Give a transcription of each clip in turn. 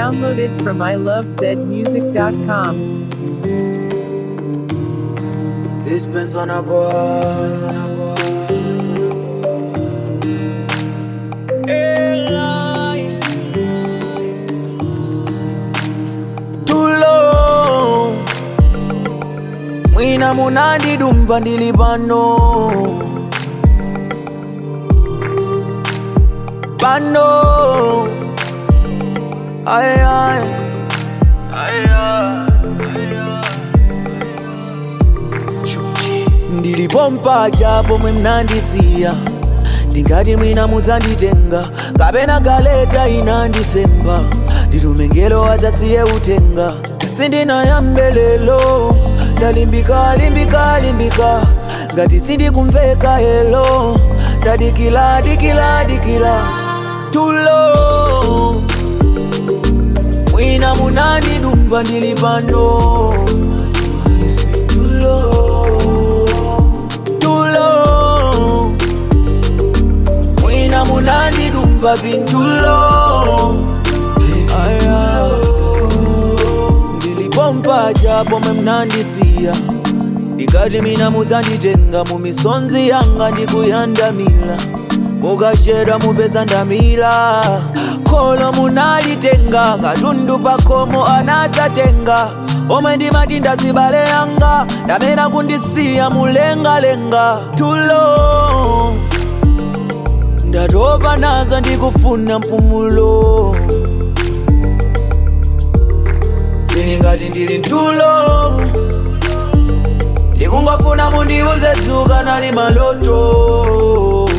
Downloaded from ilovezmusic.com. Dispense on a boy. Tulo Mwina munandi dumba ndili pano Pano Ay ay Ay ay ndilipompa japo mwe mnandisiya ndingati mwina mudzanditenga kapena galeta inandisemba ndilumengelo adzasiye utenga sindinayambe lelo ndalimbika limbika limbika ngati sindikumveka helo ndadikila dikila dikila tulo mwina munandidumba ndili pano tulo tulo mwina munandidumba pintulo aya ndilipompa japo mwe mnandisiya ndikati mina mudzanditenga mumisonzi yanga ndikuyandamila mukachedwa mupeza ndamila kholo munalitenga katundu pakomo anadzatenga omwe ndimati ndazibale yanga ndamena kundisiya mulengalenga tulo ndatopa nazo ndikufuna mpumulo zilingati ndili ntulo ndikungofuna mundiuze dzuka nali maloto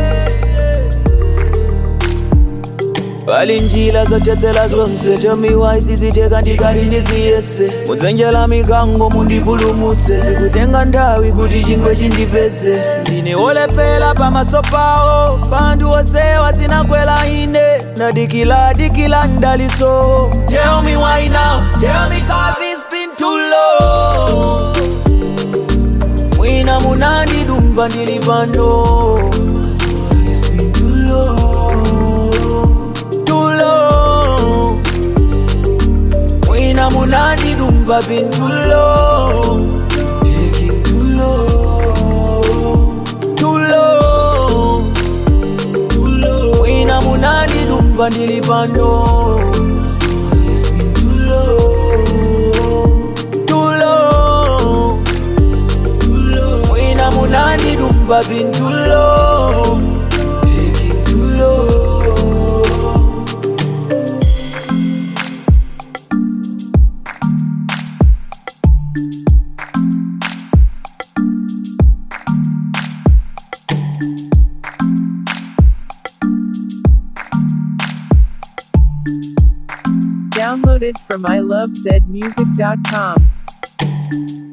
pali njira zothetsera zonse tomiwa isiziteka ndikati ndiziyese mudzenjera mikango mundipulumutse zikutenga nthawi kuti chingwe chindipeze ndine wolephera pamaso pawo panthu onsewa sinakwera ine ndadikila dikila ndaliso tell me why now tell me cause it's been too long mwina munandidumba ndili pano It's been too long, too long. mwina munandidumba pintulo Taking too long, too long, too long. mwina munandidumba ndili pano It's been too long, too long mwina munandidumba pintulo Taking too long. Downloaded from ilovezmusic.com.